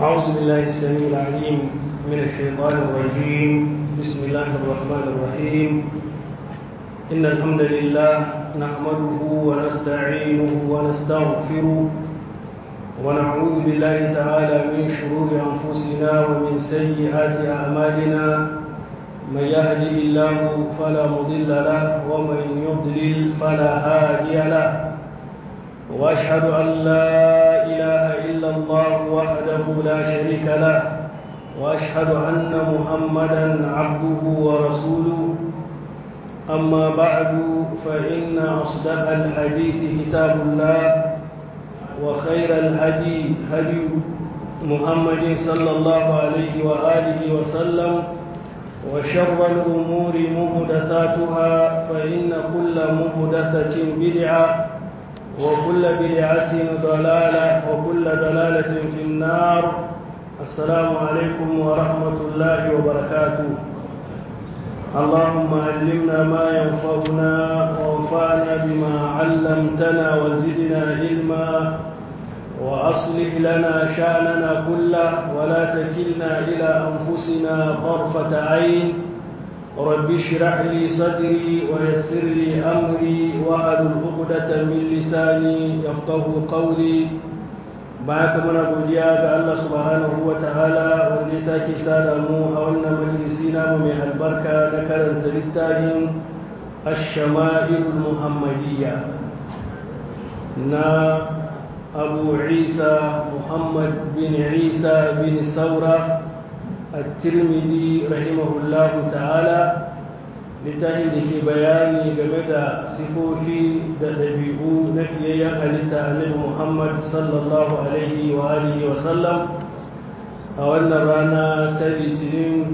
أعوذ بالله السميع العليم من الشيطان الرجيم بسم الله الرحمن الرحيم إن الحمد لله نحمده ونستعينه ونستغفره ونعوذ بالله تعالى من شرور أنفسنا ومن سيئات أعمالنا من يهده الله فلا مضل له ومن يضلل فلا هادي له واشهد ان لا اله الا الله وحده لا شريك له واشهد ان محمدا عبده ورسوله اما بعد فان اصدق الحديث كتاب الله وخير الهدي هدي محمد صلى الله عليه واله وسلم وشر الامور محدثاتها فان كل محدثه بدعه وكل بدعة ضلالة وكل ضلالة في النار السلام عليكم ورحمة الله وبركاته اللهم علمنا ما ينفعنا وانفعنا بما علمتنا وزدنا علما وأصلح لنا شأننا كله ولا تكلنا إلى أنفسنا طرفة عين رب اشرح لي صدري ويسر لي امري واحلل عقدة من لساني يفقه قولي baka muna godiya ga Allah subhanahu wa ta'ala wanda ya sake sada mu a wannan majalisi namu mai albarka na karanta littafin ash-shama'il muhammadiyya na abu isa muhammad bin isa bin saura الترمذي رحمه الله تعالى littafin da ke bayani game da sifofi da ɗabi'u na fiyayyen halitta annabi muhammad sallallahu alaihi wa alihi wa sallam a wannan rana ta litinin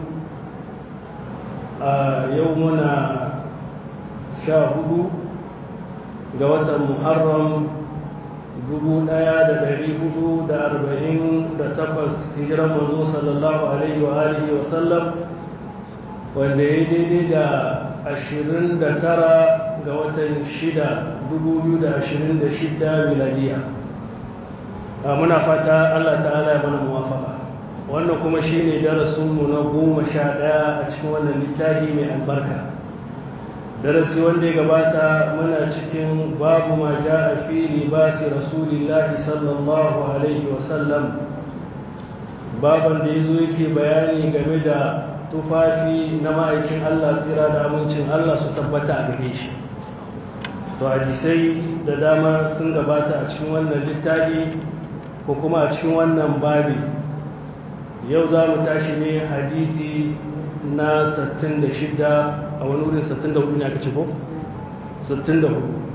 a yau muna sha hudu ga watan muharram dubu ɗaya da ɗari hudu da arba'in da takwas hijiran manzo sallallahu alaihi wa alihi wa sallam wanda ya daidai da ashirin da tara ga watan shida dubu biyu da ashirin da shida miladiya muna fata allah ta'ala ya mana muwafaka wannan kuma shine darasinmu na goma sha ɗaya a cikin wannan littafi mai albarka darasi wanda ya gabata muna cikin babu ma ja a fi libasi rasulillahi sallallahu alaihi wasallam baban da ya zo yake bayani game da tufafi na ma'aikin allah tsira da amincin allah su tabbata a gare shi to hadisai da dama sun gabata a cikin wannan littafi ko kuma a cikin wannan babi yau za mu tashi ne hadisi na 66 a wani wurin 64 ne aka ce ko 64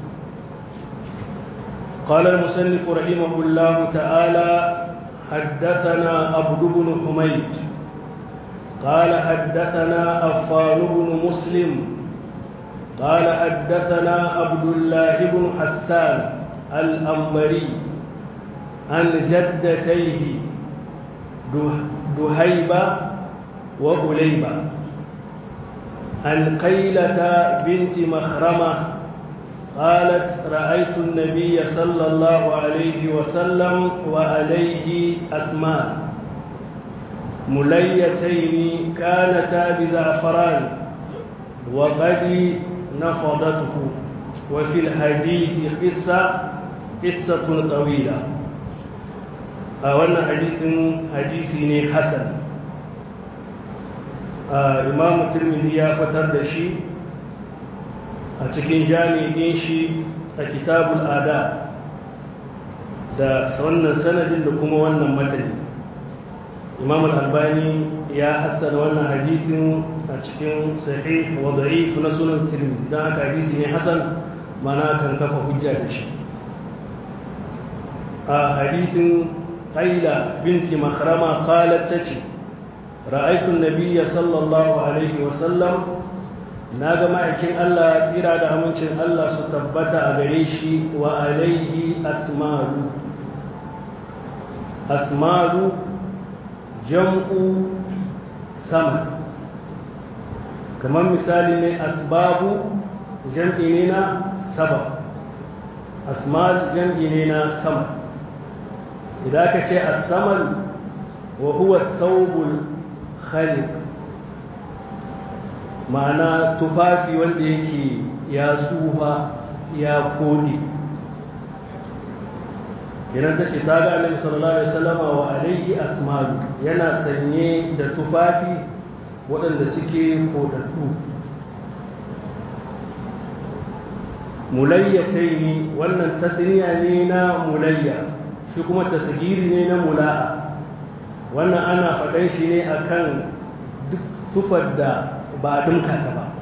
قال المصنف رحمه الله تعالى حدثنا عبد بن حميد قال حدثنا أفان بن مسلم قال حدثنا عبد الله بن حسان الأنبري عن جدتيه دهيبة وأليبة عن قيلة بنت مخرمة قالت رأيت النبي صلى الله عليه وسلم وعليه أسمان مليتين كانتا بزعفران وقد نفضته وفي الحديث قصة قصة طويلة أولا حديث حديثي حسن imam turmizi ya fitar da shi a cikin jami'in shi a kitabul ada da wannan sanadin da kuma wannan matani imam al-albani ya hassana wannan hadithin a cikin sahih wa da'if na sunan turmizi don haka hadisi ne hasan mana kan kafa hujja da shi a hadithin qaila binti makhrama qalat tace رأيت النبي صلى الله عليه وسلم naga ma'aikin Allah tsira da amincin Allah su tabbata a gare shi wa alaihi asmalu asmalu jam'u sama kamar misali ne asbabu jam'i ne na sabab asmal jam'i ne na sama idan ka ce asamal wa huwa thawbul khaliq ma'ana tufafi wanda yake ya tsufa ya kodi kenan ta ce ta ga annabi sallallahu alaihi wasallama wa alaihi asmalu yana sanye da tufafi waɗanda suke kodaddu mulayyatai ne wannan tasniya ne na mulayya shi kuma tasgiri ne na mula'a wannan ana faɗan shi ne akan duk tufar da ba a ɗinka ta ba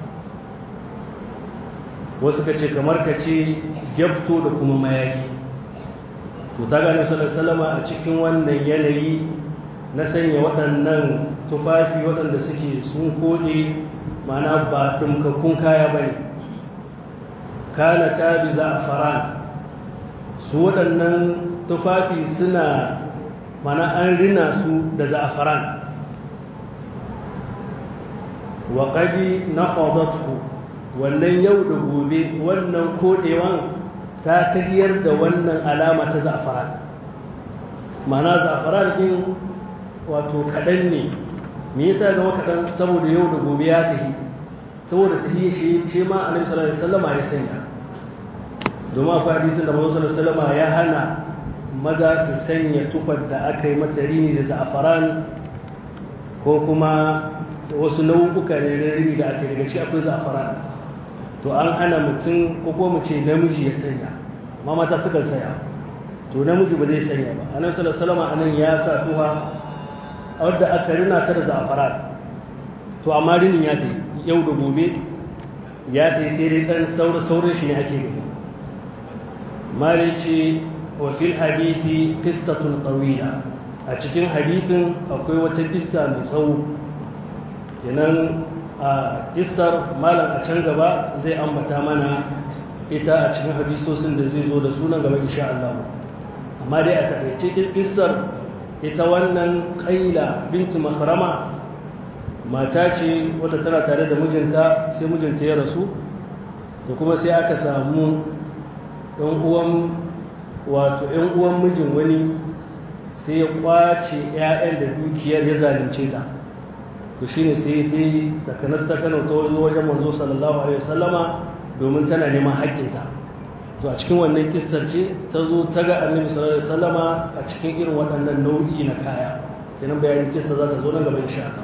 wasu ka ce kamar ka ce gyabto da kuma mayaki to ta gane salama a cikin wannan yanayi na sanya waɗannan tufafi waɗanda suke sun koɗe mana ba ɗinkakkun kaya ba ne kana ta bi za'afaran su waɗannan tufafi suna mana an rina su da za'afaran wa ƙadi na fadatu wannan yau da gobe wannan koɗewan ta tahiyar da wannan alama ta za'afaran mana za'afaran ɗin wato kaɗan ne me yasa zama kaɗan saboda yau da gobe ya tahi saboda tahiyar shi shi ma annabi sallallahu alaihi wasallam ya sanya domin akwai hadisin da manzo sallallahu alaihi ya hana maza su sanya tufar da aka yi mata rini da za'afaran ko kuma wasu nau'uka ne na rini da aka yi daga ciki akwai za'afaran to an hana mutum ko kuma mu ce namiji ya sanya amma mata sukan saya to namiji ba zai sanya ba annabi sallallahu alaihi wasallam anan ya sa tuha wadda aka rina ta da za'afaran to amma rinin ya tayi yau da gobe ya tayi sai dai dan saura saurin shi ne ake gani mali ce wa fil hadisi qissatun tawila a cikin hadisin akwai wata kissa mai tsawo kenan a kissar malam a can gaba zai ambata mana ita a cikin hadisosin da zai zo da sunan gaba insha Allah amma dai a taƙaice kissar ita wannan ƙaila binti makarama mata ce wadda tana tare da mijinta sai mijinta ya rasu da kuma sai aka samu ɗan uwan wato ‘yan uwan mijin wani sai ya kwace ‘ya'yan da dukiyar ya zalunce ta to shi ne sai ta yi takanar ta kano ta wajen wajen manzo sallallahu alaihi wasallama domin tana neman haƙƙinta to a cikin wannan kissar ce ta zo ta ga annabi sallallahu alaihi wasallama a cikin irin waɗannan nau'i na kaya kenan bayanin kissa za ta zo nan gaba insha Allah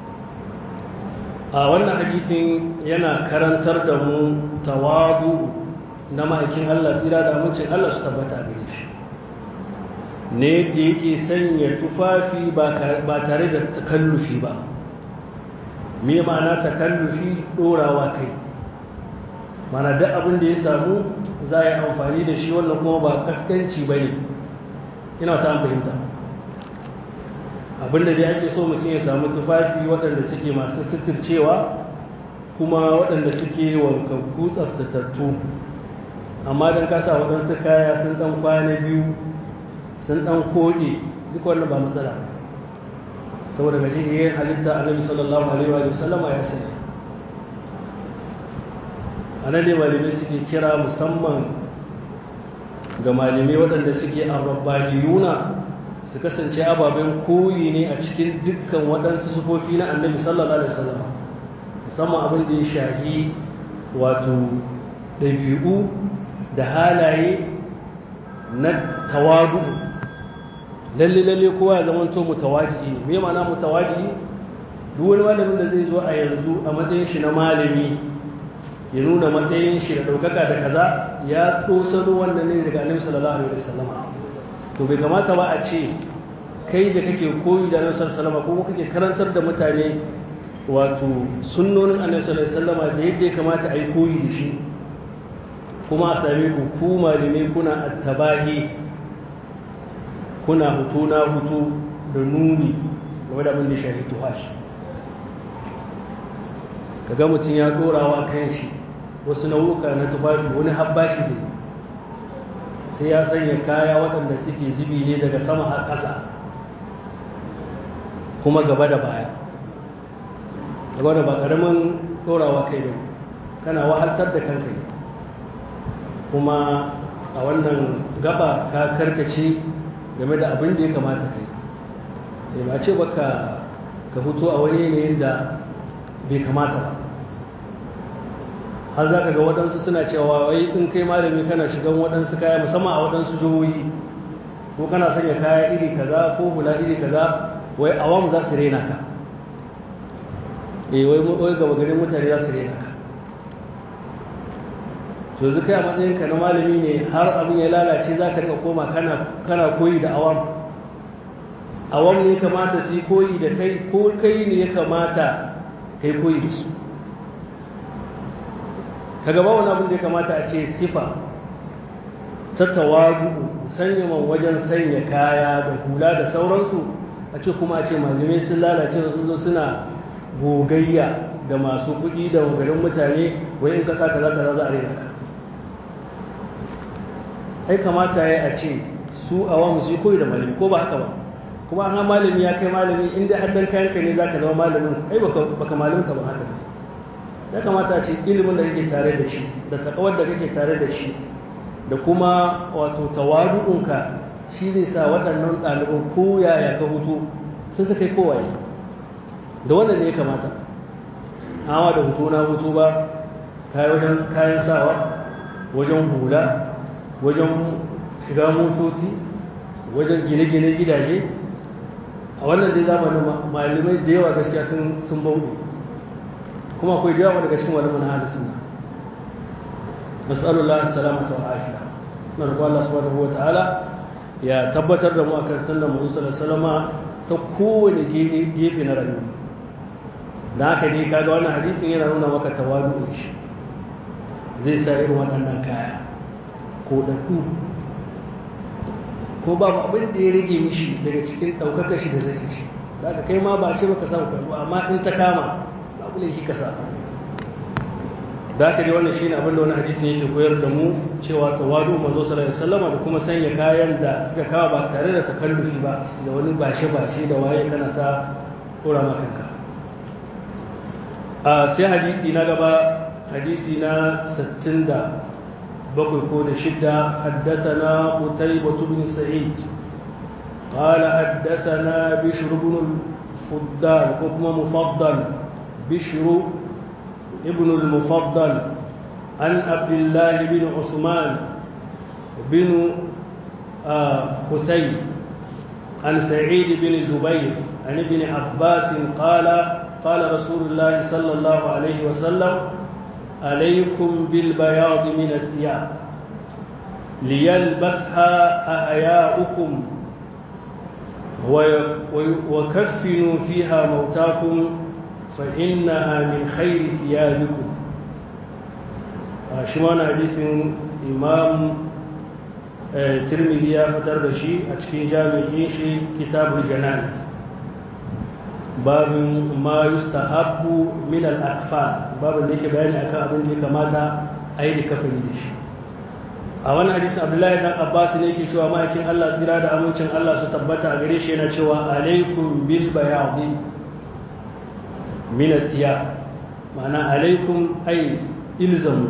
a wannan hadisin yana karantar da mu tawadu na ma'aikin Allah tsira da amincin Allah su tabbata gare shi ne da yake sanya tufafi ba tare da takallufi ba me ma'ana takallufi dorawa kai mana duk abin da ya samu za a yi amfani da shi wannan kuma ba kaskanci ba ne ina ta fahimta abin da dai ake so mutum ya samu tufafi waɗanda suke masu suturcewa kuma waɗanda suke wankakku tsaftatattu amma don kasa waɗansu kaya sun ɗan kwana biyu sun ɗan koɗe duk wannan ba matsala saboda gaji iya halitta annabi sallallahu alaihi wa sallama ya sani a nan ne malamai suke kira musamman ga malamai waɗanda suke arrabbaniyuna su kasance ababen koyi ne a cikin dukkan waɗansu sufofi na annabi sallallahu alaihi wasallam musamman abin da ya shahi wato ɗabi'u da halaye na tawadu lalle lalle kowa ya zama to mutawadi ne me ma'ana mutawadi duk wani malamin da zai zo a yanzu a matsayin shi na malami ya nuna matsayin shi da ɗaukaka da kaza ya ɗosano wannan ne daga annabi sallallahu alaihi wasallam to bai kamata ba a ce kai da kake koyi da annabi sallallahu alaihi wasallam ko kake karantar da mutane wato sunnonin annabi sallallahu alaihi wasallam da yadda ya kamata a yi koyi da shi kuma a same ku ku malamai kuna attabahi kuna hutu na hutu da nuni game da abin da shafi tuhashi kaga mutum ya dorawa kan shi wasu nau'uka na tufafi wani habbashi zai sai ya sanya kaya waɗanda suke zubi ne daga sama har ƙasa kuma gaba da baya gaba da ba ƙaramin dorawa kai ne kana wahaltar da kanka ne kuma a wannan gaba ka karkace game da abin da ya kamata kai ba ce baka ka fito a wani yanayin da bai kamata ba har za ka ga waɗansu suna cewa wai in kai malami kana shigan waɗansu kaya musamman a waɗansu jihohi ko kana sanya kaya iri kaza ko hula iri kaza wai awamu za su rena ka eh wai wai gaba garin mutane za su rena ka to yanzu kai a matsayin ka na malami ne har abin ya lalace za ka rika koma kana koyi da awam awam ne kamata su yi koyi da kai ko kai ne ya kamata kai koyi da su ka gaba wani abin da ya kamata a ce sifa ta tawadu sanya man wajen sanya kaya da hula da sauransu a ce kuma a ce malamai sun lalace da sun zo suna gogayya da masu kuɗi da garin mutane wai in ka sa kaza kaza za a rena ka ai kamata ya a ce su awamu su koyi da malami ko ba haka ba kuma an malami ya kai malami inda haddan kayan ka ne zaka zama malamin ai baka baka malimta ba haka ya kamata a ce ilimin da kake tare da shi da takawar da kake tare da shi da kuma wato tawadu'unka shi zai sa waɗannan ɗaliban ko yaya ka hutu sun su kai kowaye da wannan ne ya kamata amma da hutu na hutu ba wajen kayan sawa wajen hula wajen shiga motoci wajen gine-gine gidaje a wannan dai zamanin malamai da yawa gaskiya sun bauɗe kuma akwai da yawa daga cikin malaman hada suna nasallallahu salamata wa afiya na roƙon Allah subhanahu wa ta'ala ya tabbatar da mu akan sunnar mu sallallahu ta kowane gefe na rayuwa da haka ne kaga wannan hadisin yana nuna maka tawadu shi zai sa irin waɗannan kaya ko ɗaɗɗu ko babu abin da ya rage mishi daga cikin ɗaukaka shi da rashin shi da aka kai ma ba a ce baka samu kwallo amma in ta kama babu laifi ka sa da aka dai wannan shine abin da wani hadisin yake koyar da mu cewa tawadu manzo sallallahu alaihi wasallam da kuma sanya kayan da suka kawo ba tare da takallufi ba da wani bashe bashe da waye kana ta dora maka kanka a sai hadisi na gaba hadisi na 60 بقي كود شدة حدثنا قتيبة بن سعيد قال حدثنا بشر بن الفضال حكم مفضل بشر ابن المفضل عن عبد الله بن عثمان بن خثي عن سعيد بن جبير عن ابن عباس قال قال رسول الله صلى الله عليه وسلم عليكم بالبياض من الثياب ليلبسها أحياؤكم وكفنوا فيها موتاكم فإنها من خير ثيابكم شمان حديث إمام ترمذي يا فتر بشي أتكين جامع شي كتاب الجنائز babin ma yustahabbu min al-akfan babin da yake bayani akan abin da ya kamata a yi da kafani da shi a wani hadisi abdullahi dan abbas ne yake cewa ma'aikin allah tsira da amincin allah su tabbata a gare shi yana cewa alaikum bil bayadi min athiya ma'ana alaikum ay ilzamu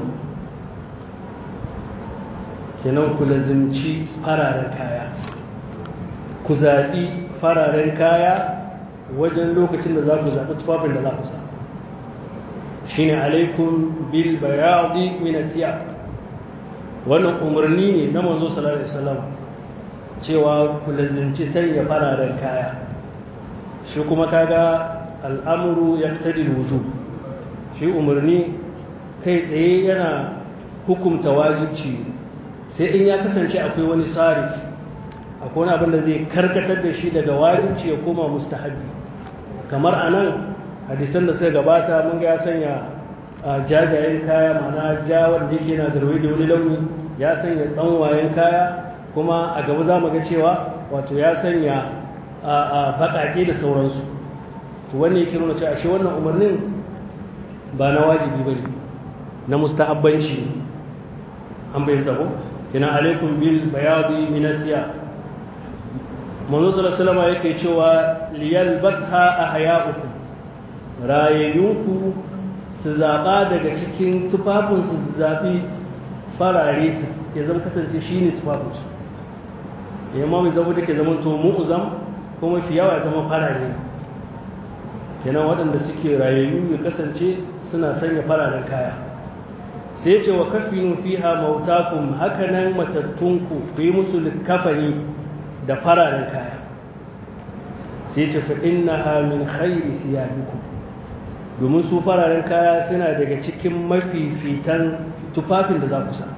kenan ku lazimci fararen kaya ku zaɓi fararen kaya wajen lokacin da za ku zaɓi tufafin da za ku sa shi ne alaikun bil bayadi minatiya wannan umarni ne na manzo sallallahu alaihi wasallam cewa ku lazimci sanya fararen kaya shi kuma kaga al'amuru ya tadi wuju shi umarni kai tsaye yana hukumta wajibci sai in ya kasance akwai wani sarif akwai wani abin da zai karkatar da shi daga wajibci ya koma mustahabi kamar a nan hadisan da suka gabata mun ga ya sanya jajayen kaya mana ja wanda yake na garwai da wani launi ya sanya tsanwayen kaya kuma a gaba za mu ga cewa wato ya sanya baƙaƙe da sauransu to wani yake nuna cewa ashe wannan umarnin ba na wajibi ba ne na mustahabbanci an bayyanta ko kina alaikum bil bayadi minasiya manzo sallallahu alaihi yake cewa liyal basha ahya'ukum rayayyunku su zaba daga cikin tufafin su zabi farare su ya zama kasance shine tufafin su ya ma zama take zaman to mu'zam kuma fi yawa ya zama farare kenan waɗanda suke rayayyu ya kasance suna sanya fararen kaya sai ce wa kafinu fiha mautakum hakanan matattunku ku yi musu kafani da fararen kaya sai ce fa innaha min khairi thiyabikum domin su fararen kaya suna daga cikin mafifitan tufafin da za ku sa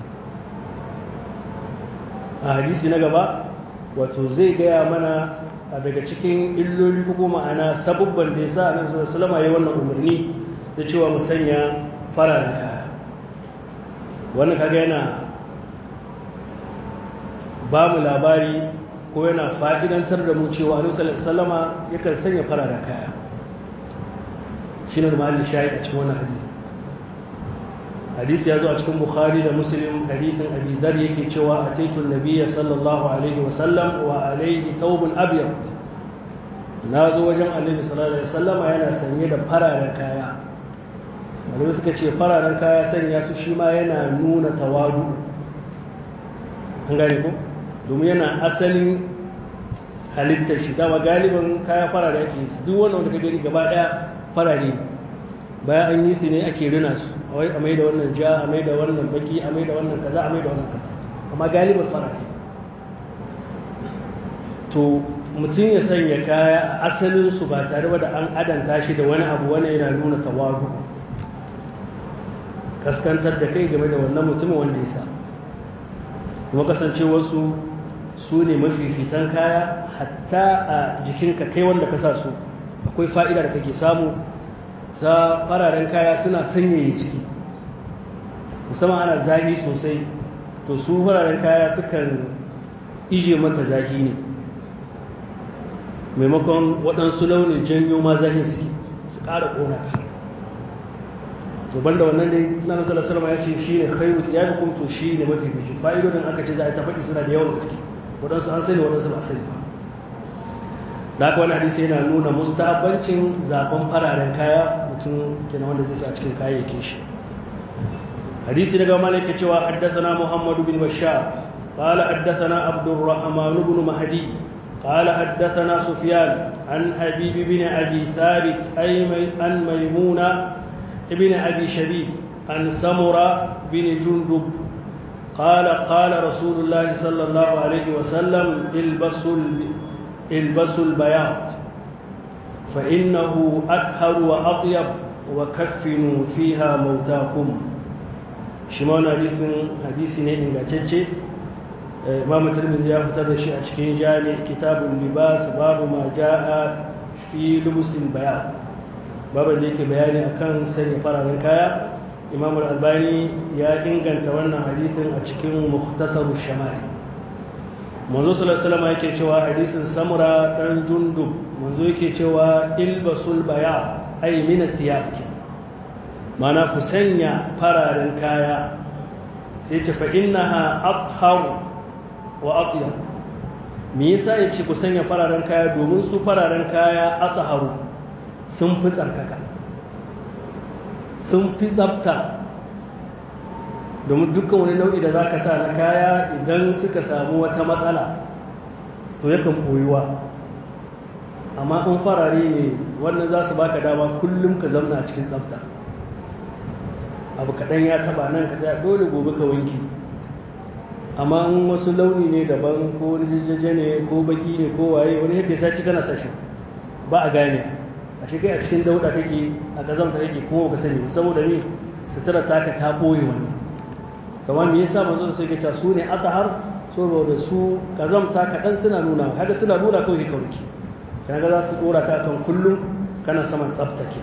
a hadisi na gaba wato zai gaya mana a daga cikin illoli ko ma'ana sabubban da ya sa annabi sallallahu alaihi ya wannan umarni da cewa mu sanya fararen kaya wannan kaga yana ba mu labari ko yana fa'idantar da mu cewa annabi sallallahu alaihi wasallama yakan sanya fararen kaya shine da mahallin shahid a cikin wannan hadisi hadisi ya zo a cikin bukhari da muslim hadisin abi dhar yake cewa ataitu nabiyya sallallahu alaihi wa sallam wa alaihi thawbun abyad na zo wajen annabi sallallahu alaihi wasallam yana sanye da fararen kaya malamai suka ce fararen kaya sanya su shi ma yana nuna tawadu an gane ko domin yana asalin halittar shi dama galibin kaya farare ake duk wanda wanda ka gani gaba daya farare bayan an yi su ne ake rina su a mai da wannan ja a mai da wannan baki a mai da wannan kaza a mai da wannan kaza amma galibar farare to mutum ya sanya kaya a asalin su ba tare da an adanta shi da wani abu wani yana nuna tawadu kaskantar da kai game da wannan mutumin wanda ya sa kuma kasancewarsu su ne mafifitan kaya hatta a jikinka kai wanda ka sa su akwai fa'ida da kake samu ta fararen kaya suna sanyaye ciki musamman ana zafi sosai to su fararen kaya sukan ije maka zafi ne maimakon waɗansu launin janyo ma zafin suke su ƙara ƙona ka to banda wannan dai suna nasarar salama ya ce shi ne khairu ya fi kumto shi ne mafi bishi fa'idodin aka ce za a tafaɗi suna da yawan gaske waɗansu an sani waɗansu ba sani ba da haka wani hadisi yana nuna mustahabbancin zaben fararen kaya mutum kenan wanda zai sa cikin kayayyakin shi hadisi daga malaka cewa haddathana muhammadu bin bashar قال حدثنا عبد الرحمن بن مهدي قال حدثنا سفيان عن حبيب بن ابي ثابت اي عن ميمونه ابن ابي شبيب عن سمره بن جندب قال قال رسول الله صلى الله عليه وسلم البسوا البسوا البياض فإنه أطهر وأطيب وكفنوا فيها موتاكم شمعنا حديث حديث ne ingantacce Imam Tirmidhi ya fitar da shi a cikin Jami Kitabul Libas babu ma jaa fi lubusil bayan babu da yake bayani akan sanya fararen kaya Imam Al-Albani ya inganta wannan hadisin a cikin Mukhtasar Shama'il manzo sallallahu yake cewa hadisin samura dan jundub manzo yake cewa ilbasul baya ay min athiyab mana ku sanya fararen kaya sai ce fa innaha athhar wa atyab me yasa yace ku sanya fararen kaya domin su fararen kaya atharu sun fi tsarkaka sun fi tsafta domin dukkan wani nau'i da za ka sa na kaya idan suka samu wata matsala to yakan koyuwa amma in farare ne wannan za su baka dama kullum ka zamna a cikin tsafta abu kaɗan ya taba nan ka tsaya dole gobe ka wanki amma in wasu launi ne daban ko wani jajjaje ne ko baki ne ko waye wani yadda saci kana sashi ba a gane a shi kai a cikin dauda kake a gazamta kake kuma ka sani saboda ne sutura taka ta ɓoye wani kamar me yasa manzo sai ya ce su ne atahar saboda su kazamta kaɗan suna nuna haka suna nuna kawai ka wuce kana ga za su dora ka kan kullum kana saman tsaftake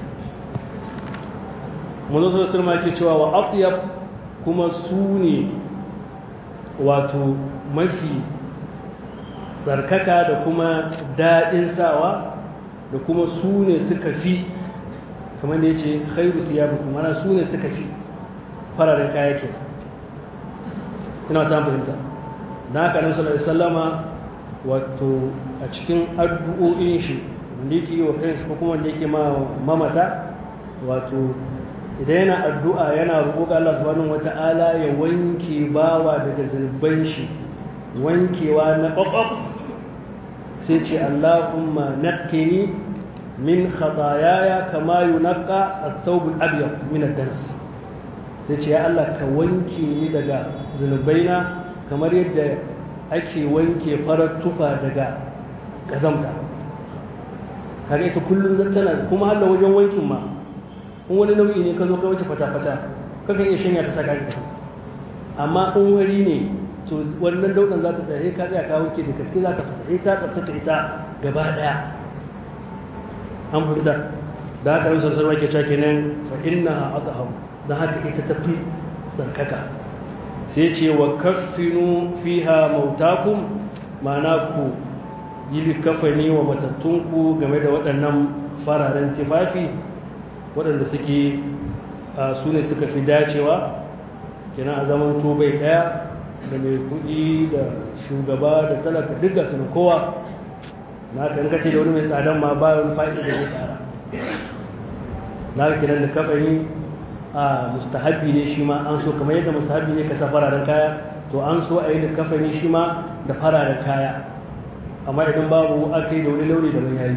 manzo sai sirma yake cewa wa atyab kuma su ne wato mafi tsarkaka da kuma daɗin sawa da kuma su ne suka fi kamar da ya ce khairu siyabukum mana su ne suka fi fararen kaya kenan ina ta fahimta da haka nan sallallahu alaihi wasallama wato a cikin addu'o'in shi wanda yake yi wa kansa ko kuma wanda yake ma mamata wato idan yana addu'a yana roƙo ga Allah subhanahu wata'ala ya wanke bawa daga zunuban shi wankewa na ƙwaƙwaf sai ce Allahumma naqqini min khataayaya kama yunqqa ath-thawb al-abyad min ad-danas sai ce ya Allah ka wanke ni daga zunubaina kamar yadda ake wanke farar tufa daga kazamta kaga ita kullum tana kuma har da wajen wankin ma in wani nau'i ne ka zo ka wuce fata-fata kakan iya shanya ta saka ka amma in wari ne to wannan daudan za ta tsaye ka tsaya ka wanke da gaske za ta fita sai ta tsaftace ita gaba daya an fahimta da haka yin sarsarwa ke cewa kenan fa inna adham da haka ita tafi tsarkaka sai ce wa kaffinu fiha mautakum ma'ana ku yi likafani wa matattunku game da waɗannan fararen tufafi waɗanda suke su ne suka fi dacewa kenan a zaman bai ɗaya da mai kuɗi da shugaba da talaka duk ga suna kowa na kankace da wani mai tsadan ma ba wani faɗi da zai ƙara na kenan da kafani a mustahabi ne shi ma an so kamar yadda mustahabi ne ka sa fararen kaya to an so a yi da kafani shi ma da fararen kaya amma idan babu aka yi da wani launi da ban yayi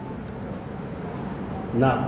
na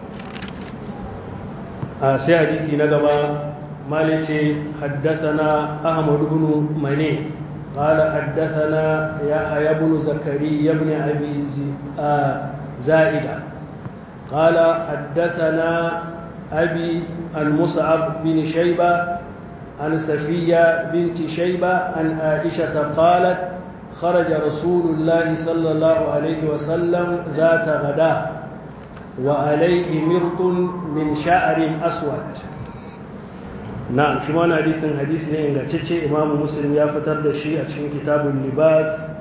a sai hadisi na gaba malice haddathana ahmad ibn mane قال حدثنا يحيى بن زكريا بن ابي زائده قال حدثنا ابي المصعب بن شيبه عن سفيه بنت شيبه عن عائشه قالت خرج رسول الله صلى الله عليه وسلم ذات غداه وعليه مرط من شعر أسود نعم شما أنا حديث حديث ne ingantacce Imam Muslim ya fitar da shi a cikin kitabun libas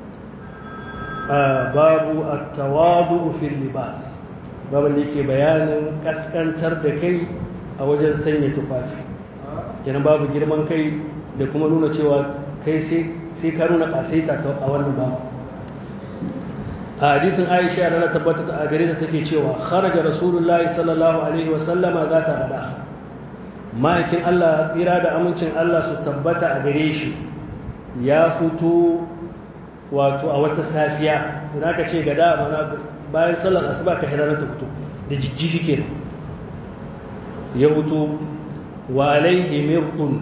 babu at-tawadu fil libas babu da yake bayanin kaskantar da kai a wajen sanya tufafi kenan babu girman kai da kuma nuna cewa kai sai ka nuna kasaita a wannan babu a hadisin aisha rana tabbata a gare ta take cewa kharaja rasulullahi sallallahu alaihi wa sallama za ta rada ma'aikin Allah tsira da amincin Allah su tabbata a gare shi ya fito wato a wata safiya idan aka ce gada mana bayan sallar asuba ka hira ta fito da jijjifi kenan ya fito wa alaihi mirqun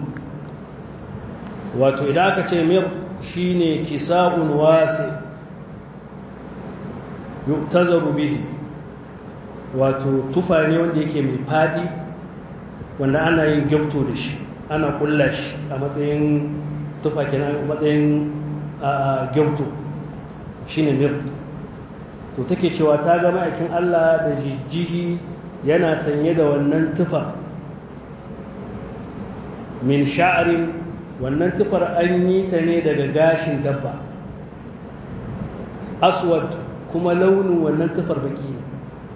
wato idan aka ce mir shine kisa'un wasi yuktazaru bihi wato tufa ne wanda yake mai fadi wanda ana yin gyamto da shi ana kulla shi a matsayin tufa kenan a matsayin gyamto shine mir to take cewa ta ga ma'aikin Allah da jijjihi yana sanye da wannan tufa min sha'arin wannan tufar an yi ta ne daga gashin dabba aswad kuma launin wannan tufar baki ne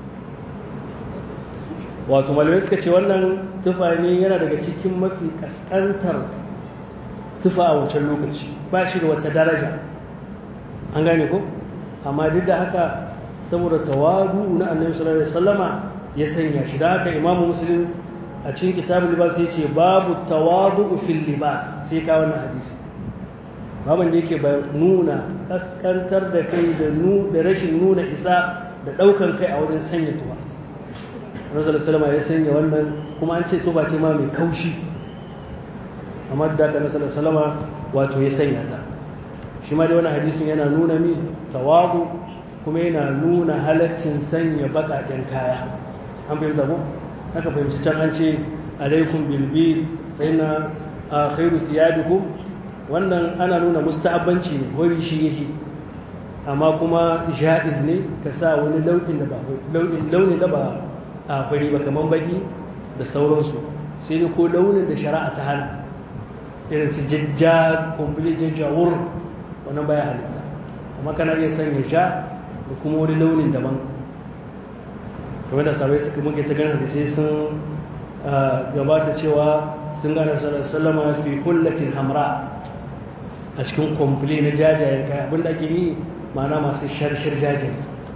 wato malamai suka ce wannan tufa ne yana daga cikin mafi kaskantar tufa a wancan lokaci ba shi da wata daraja an gane ko amma duk da haka saboda tawadu na annabi sallallahu alaihi wasallama ya sanya shi da haka imamu muslim a cikin kitabul libas ya ce babu tawadu fil libas sai ka wannan hadisi baban da yake nuna kaskantar da kai da da rashin nuna isa da daukan kai a wajen sanya tuba Rasulullah sallallahu ya sanya wannan kuma an ce tuba ce ma mai kaushi amma da ka Rasulullah sallallahu wato ya sanya ta shi ma da wannan hadisin yana nuna mi tawadu kuma yana nuna halaccin sanya bakaken kaya an fahimta ko haka fahimci can an ce alaikum bilbil fa inna khairu thiyabikum wannan ana nuna mustahabbanci ne wani shi yake amma kuma ja'iz ne ka sa wani launin da ba launin da ba a fari ba kaman baki da sauransu sai dai ko launin da shari'a ta hana irin su jajja kumbuli jajjawur wannan baya halitta amma kana iya sanya ja da kuma wani launin daban kamar da sabai suka muke ta ganin hadisai sun gabata cewa sun gane sallama fi kullatin hamra a cikin kwamfule na jajayen kaya abinda ake yi ma'ana masu sharshar jajen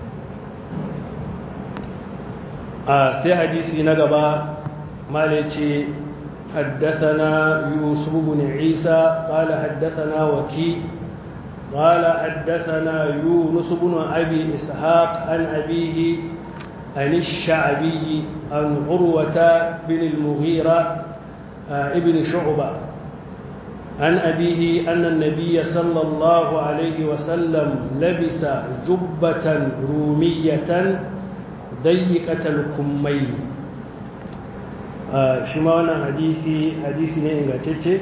a sai hadisi na gaba mala ce حدثنا يوسف بن عيسى قال حدثنا وكي قال حدثنا يونس بن أبي إسحاق عن أبيه عن الشعبي عن عروة بن المغيرة ابن شعبة عن أبيه أن النبي صلى الله عليه وسلم لبس جبة رومية ضيقة الكمين shi ma wannan hadisi hadisi ne ingantacce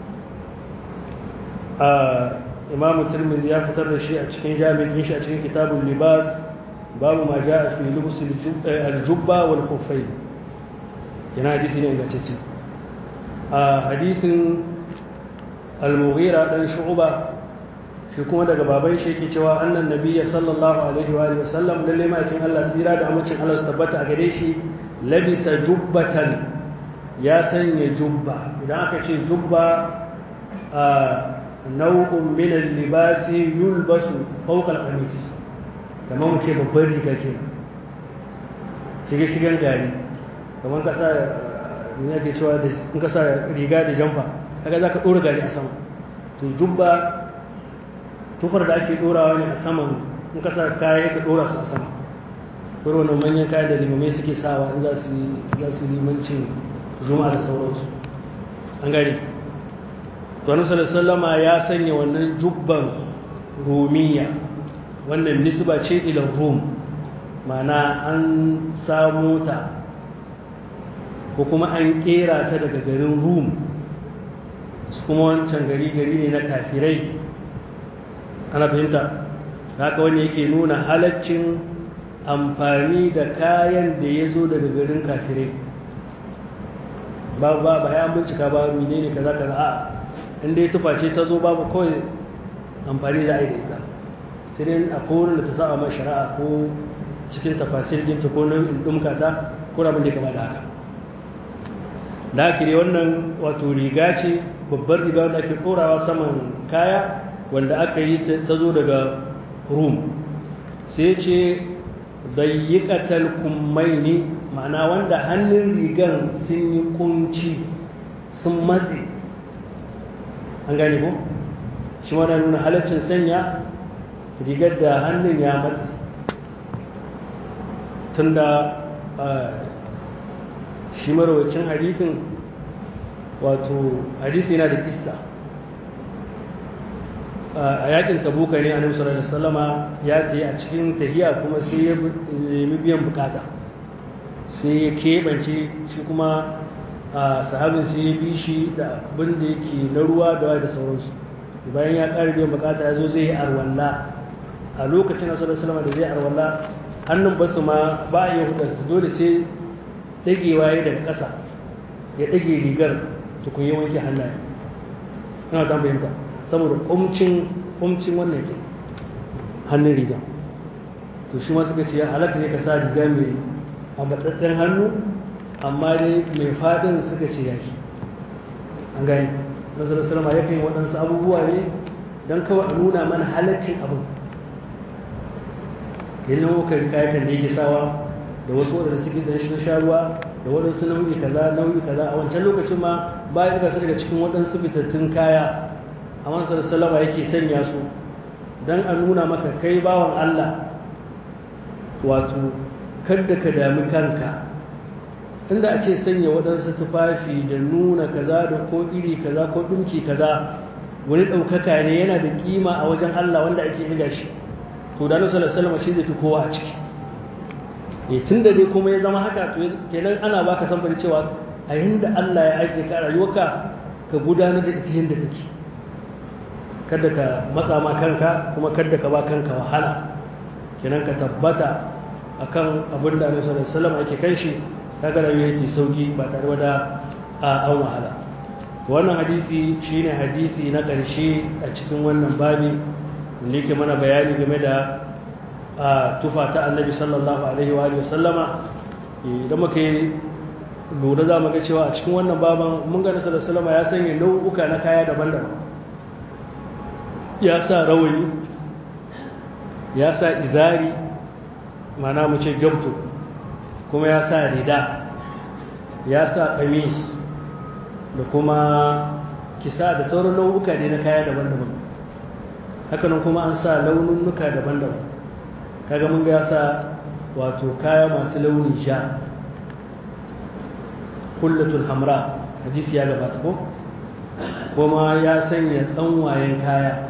imamu turmizi ya fitar da shi a cikin jami'in shi a cikin kitabun libas babu ma ja a fi lubus aljubba wal khufai yana hadisi ne ingantacce a hadisin al-mughira dan shu'ba shi kuma daga baban shi yake cewa annan nabiyya sallallahu alaihi wa alihi wasallam lalle ma cikin Allah tsira da amincin Allah su tabbata a gare shi labisa jubbatan ya sanya jubba idan aka ce jubba a nau'un min al-libasi yulbasu fawqa al-qamis kamar mu ce babban riga ke shige shigen gari kamar ka sa ne ake cewa da in ka sa riga da jamfa kaga za ka ɗora gari a sama to jubba tufar da ake ɗorawa ne a saman in ka sa kaya ka ɗora su a sama kuma wannan manyan kayan da limamai suke sawa in za su za su limancin juma'a da sauransu an gari to annabi sallama ya sanya wannan jubban rumiya wannan nisba ce ila rum mana an samu ta ko kuma an kera ta daga garin rum su kuma wancan gari gari ne na kafirai ana fahimta haka wani yake nuna halaccin amfani da kayan da ya zo daga garin kafirai ba ba ba ya bincika ba menene kaza kaza a inda ya tufa ce ta zo babu kawai amfani za a yi da ita sai dai a kowane da ta sa mai shari'a ko cikin tafasir ɗinta ko nau'in ɗumka ta ko abin da ya kama da haka da ake ne wannan wato riga ce babbar riga wanda ake ɗorawa saman kaya wanda aka yi ta zo daga rum sai ce dayyikatal kummaini ma'ana wanda hannun rigan sun yi kunci sun matse an gane ko shi wana nuna halaccin sanya rigar da hannun ya matse tunda shi marawacin hadithin wato hadisi yana da kissa a yakin tabuka ne a sallallahu alaihi wasallama ya tsaye a cikin tahiya kuma sai ya nemi biyan bukata sai ya keɓance shi kuma a sahabin sai ya bi shi da abin da yake na ruwa da da sauransu bayan ya ƙara biyan bukata ya zo zai yi arwalla a lokacin nasarar salama da zai arwalla hannun basu ma ba a yi hudarsu dole sai dagewa ya daga ƙasa ya ɗage rigar tukun yi wanke hannaye ina ta fahimta saboda ƙumcin ƙumcin wannan ke hannun riga to shi ma suka ce halatta ne ka sa riga mai a matsatsen hannu amma dai mai faɗin suka ce ya shi an gani nasarar salama ya kai waɗansu abubuwa ne don kawai a nuna mana halaccin abin yin nau'ukan kayakan da yake sawa da wasu waɗanda suke da shi sha ruwa da waɗansu nau'i kaza nau'i kaza a wancan lokacin ma ba ya ɗaga su daga cikin waɗansu fitattun kaya a nasarar salama yake sanya su don a nuna maka kai bawan allah wato kada ka dami kanka inda a ce sanya waɗansu tufafi da nuna kaza da ko iri kaza ko ɗinki kaza wani ɗaukaka ne yana da ƙima a wajen Allah wanda ake ɗiga shi to da nasu salama shi zai fi kowa a ciki e tun da dai kuma ya zama haka to kenan ana baka samfari cewa a yanda Allah ya ajiye ka a rayuwarka ka gudanar da ita yadda take kada ka matsa ma kanka kuma kada ka ba kanka wahala kenan ka tabbata akan abin da Annabi sallallahu alaihi wasallam ake kan shi kaga rayuwa yake sauki ba tare da a an wahala to wannan hadisi shine hadisi na ƙarshe a cikin wannan babi wanda yake mana bayani game da tufa ta annabi sallallahu alaihi wa alihi sallama idan muka yi lura za mu ga cewa a cikin wannan baban mun ga nasarar sallama ya sanya nau'uka na kaya daban-daban ya sa rawani ya sa izari mana mu ce gabto kuma ya sa rida ya sa kamis da kuma kisa da sauran nau'uka ne na kaya daban-daban hakanan kuma an sa laununnuka daban-daban kaga mun ga ya sa wato kaya masu launin sha kullatul hamra hadisi ya gabata ko kuma ya sanya tsanwayen kaya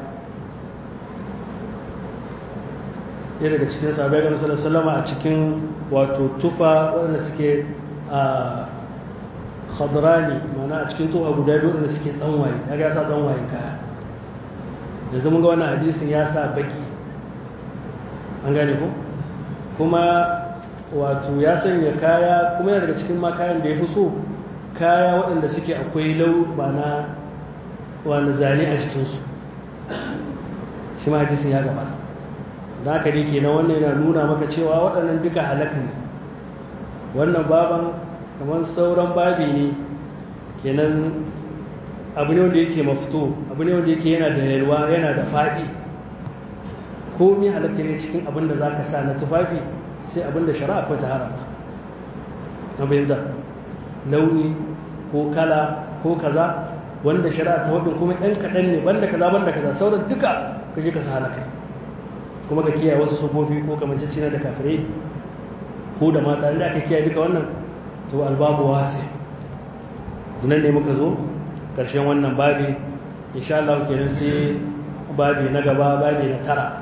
ya daga cikin sahabai ga nasarar salama a cikin wato tufa waɗanda suke a khadrani mana a cikin tufa guda biyu waɗanda suke tsanwaye ya ga sa tsanwayen kaya da zama ga wannan hadisin ya sa baki an gane ko kuma wato ya sanya kaya kuma yana daga cikin ma kayan da ya fi so kaya waɗanda suke akwai lau ba na wani zane a jikinsu shi ma hadisin ya gabata da haka dai kenan wannan yana nuna maka cewa waɗannan duka halak ne wannan baban kamar sauran babi ne kenan abu ne wanda yake mafito abu ne wanda yake yana da yalwa yana da faɗi komi halakka ne cikin abin da za ka sa na tufafi sai abin da shari'a akwai ta haramta na bayyanta launi ko kala ko kaza wanda shari'a ta wadin kuma ɗan kaɗan ne banda kaza banda kaza sauran duka ka je ka sa halaka kuma ka kiyaye wasu sufofi ko kamanceci na da kafirai ko da mata inda aka kiyaye duka wannan to albabu wasi nan ne muka zo ƙarshen wannan babi insha Allah kenan sai babi na gaba babi na tara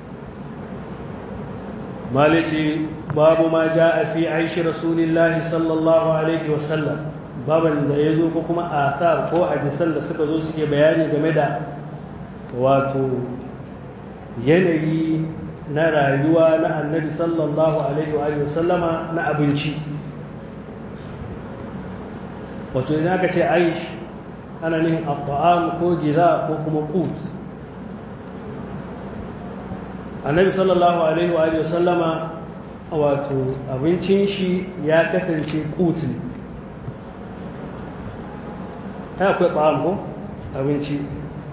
malici babu ma ja a fi aishi rasulillahi sallallahu alaihi wasallam baban da ya zo ko kuma athar ko hadisan da suka zo suke bayani game da wato yanayi na rayuwa na annabi sallallahu alaihi wa sallama na abinci wato idan aka ce aish ana nihin abba'am ko gida ko kuma qut annabi sallallahu alaihi wa alihi sallama wato abincin shi ya kasance qut ne ta akwai ba'am ko abinci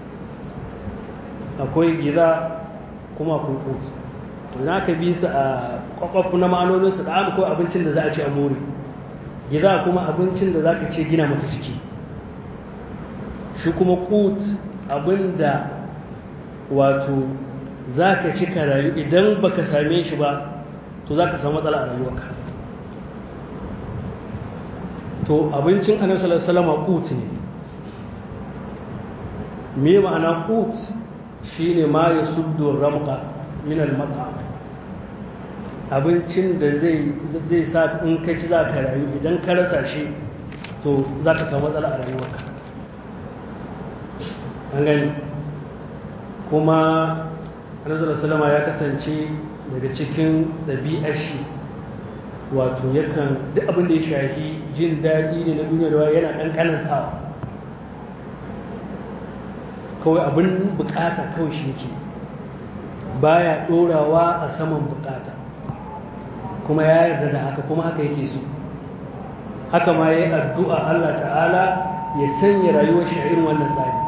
akwai gida kuma akwai qut to na ka bi su a kwakwafu na ma'anonin su da akwai abincin da za a ci a more gida kuma abincin da za ka ce gina maka ciki shi kuma qut abinda wato za ka ci ka rayu idan ba ka same shi ba to za ka samu matsala a rayuwarka to abincin annabi sallallahu alaihi wasallam qut ne me ma'ana qut shine ma yasuddu ramqa min al-mat'am abincin da zai zai sa in ka ci za ka rayu idan ka rasa shi to za ka samu matsala a rayuwarka an gani kuma annabi salama ya kasance daga cikin ɗabi'ar shi wato yakan duk abin da ya shafi jin daɗi ne na duniya da yana ɗan ƙanantawa kawai abin bukata kawai shi ke baya ɗorawa a saman bukata kuma ya yarda da haka kuma haka yake so haka ma ya yi addu'a Allah ta'ala ya sanya rayuwar shi a irin wannan tsari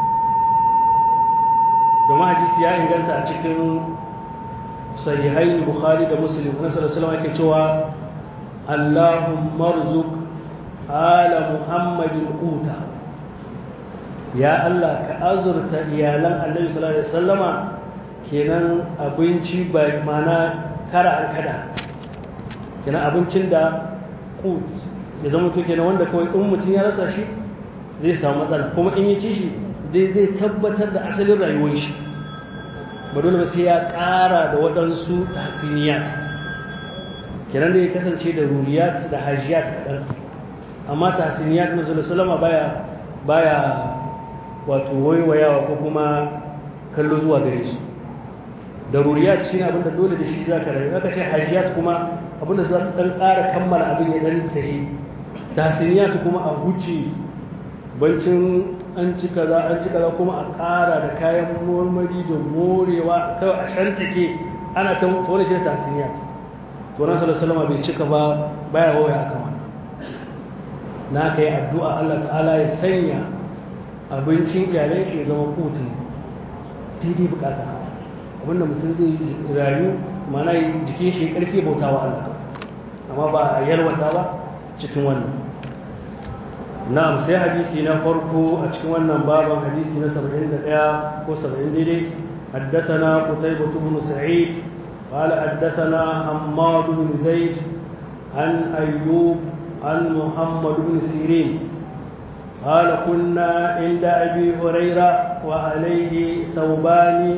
domin hadisi ya inganta a cikin sahihain bukhari da muslim na sallallahu alaihi cewa allahumma rzuq ala muhammadin quta ya allah ka azurta iyalan annabi sallallahu alaihi wasallama kenan abinci ba mana kara an kada kenan abincin da qut ya zama to kenan wanda kawai in mutum ya rasa shi zai samu matsala kuma in ya ci shi dai zai tabbatar da asalin rayuwar shi ba dole ba sai ya ƙara da waɗansu tasiniyat kenan da ya kasance da ruriyat da hajiyat kaɗan amma tasiniyat na salama baya baya wato waiwayawa ko kuma kallo zuwa gare su da ruriyat shi ne abinda dole da shi za ka rayu aka ce hajiyat kuma abinda za su ɗan ƙara kammala abin ya ɗan tafi tasiniyat kuma a huce bancin an ci kaza an ci kaza kuma a ƙara da kayan marmari da morewa kawai a shantake ana ta wani shi da tasiniyat to nan sallallahu bai cika ba baya waya akan wannan na kai addu'a Allah ta'ala ya sanya abincin iyalai shi ya zama kutu daidai bukata abinda mutum zai rayu mana jikin shi karfi bautawa Allah amma ba a yalwata ba cikin wannan na'am sai hadisi na farko a cikin wannan baban hadisi na 71 ko 70 daidai حدثنا قتيبة بن سعيد قال حدثنا حماد بن زيد عن أيوب عن محمد بن سيرين قال كنا عند أبي هريرة وعليه ثوبان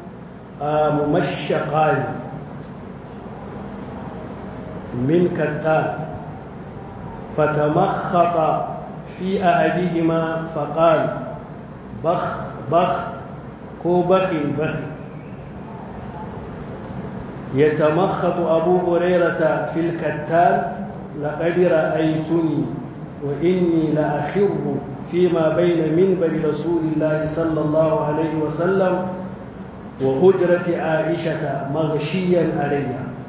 ممشقان من كتان فتمخط في أحدهما فقال بخ بخ كو بخي بخي يتمخط أبو هريرة في الكتان لقد رأيتني وإني لأخر فيما بين منبر رسول الله صلى الله عليه وسلم وهجرة عائشة مغشيا علي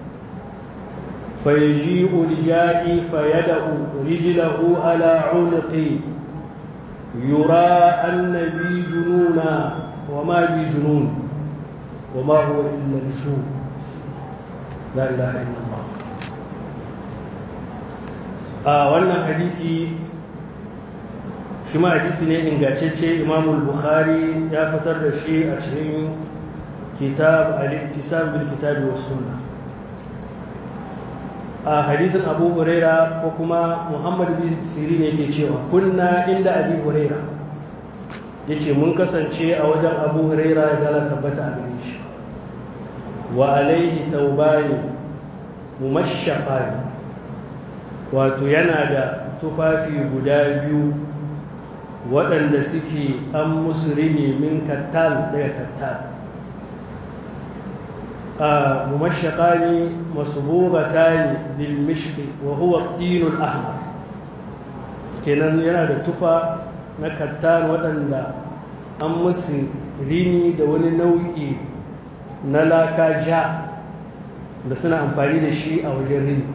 فيجيء رجائي فيدأ رجله على عنقي يرى أن بي جنونا وما بي جنون وما هو إلا الجنون لا إله إلا الله a wannan hadisi shi ma hadisi ne ingantacce imamul bukhari ya fitar da shi a cikin kitab al-iktisam bil kitab was sunna a hadisin abu huraira ko kuma muhammad bin sirin yake cewa kunna inda abi huraira yace mun kasance a wajen abu huraira ya dala tabbata a gare shi wa alaihi thawbani mumashshaqani wato yana da tufafi guda biyu waɗanda suke an musu rini min kattal daga kattal a mumashaka ne masubugata ne bil mishki wa huwa dinul ahmar kenan yana da tufa na kattal waɗanda an musu rini da wani nau'i na laka ja da suna amfani da shi a wajen rini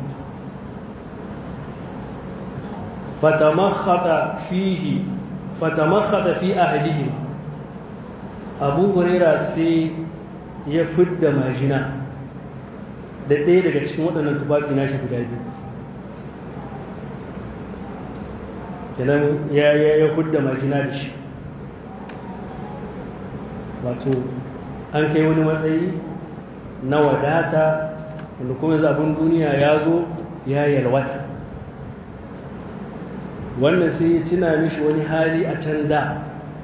فتمخط فيه فتمخط في أحدهما أبو هريرة سي يفد ماجنا da ɗaya daga cikin waɗannan tufafi nashi guda biyu kenan ya ya ya hudda majina da shi wato an kai wani matsayi na wadata wanda kuma zabin duniya ya zo ya yalwata wannan sai ya tuna mishi wani hali a can da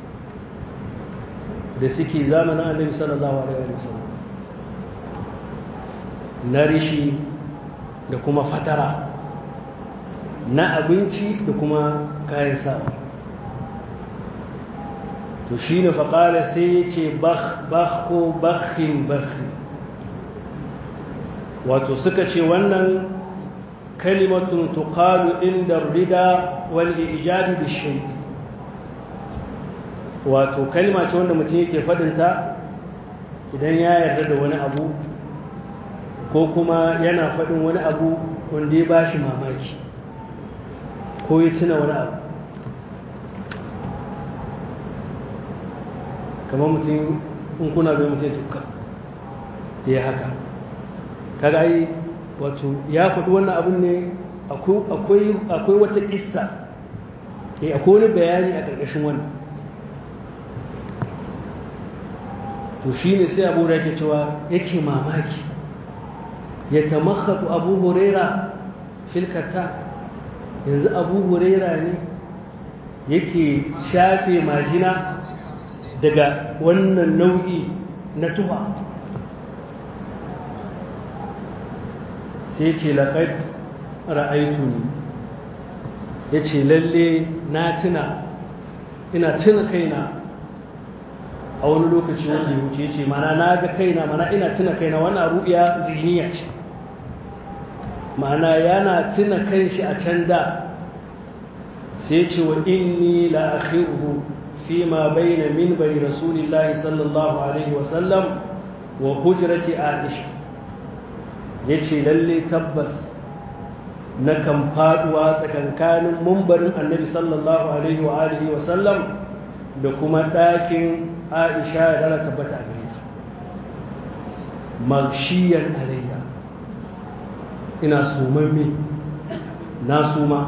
da suke zamanin annabi sallallahu alaihi wasallam na rishi da kuma fatara na abinci da kuma kayan sawa to shi ne faƙala sai ya ce bakh ko bakhin bakhin wato suka ce wannan kalimatun tuqalu inda rida wal ijabi bishay wato kalma ce wanda mutum yake fadinta idan ya yarda da wani abu ko kuma yana fadin wani abu wanda ya bashi mamaki ko ya tuna wani abu kamar mutum in kuna bai mutum tukka ya haka kaga ai wato ya faɗi wannan abin ne akwai wata ƙissa akwai wani bayani a ƙarƙashin wannan to shi ne sai abu da yake cewa yake mamaki ya tamakhatu abu huraira filkata yanzu abu huraira ne yake shafe majina daga wannan nau'i na tuha sai ce laƙad ra'aitu ne ya ce lalle na tuna ina tuna kaina a wani lokaci wanda ya wuce ce mana na ga kaina mana ina tuna kaina wannan ru'iya ziniya ce ma'ana yana tuna kanshi a can da sai ce wa inni la akhiru fi ma bayna minbari rasulillahi sallallahu alaihi wa sallam wa hujrati aisha yace lalle tabbas na kan faduwa tsakankanin mumbarin annabi sallallahu alaihi wa alihi wa sallam da kuma ɗakin aisha ya dara tabbata a gare ta magshiyan alayya ina sumamme na suma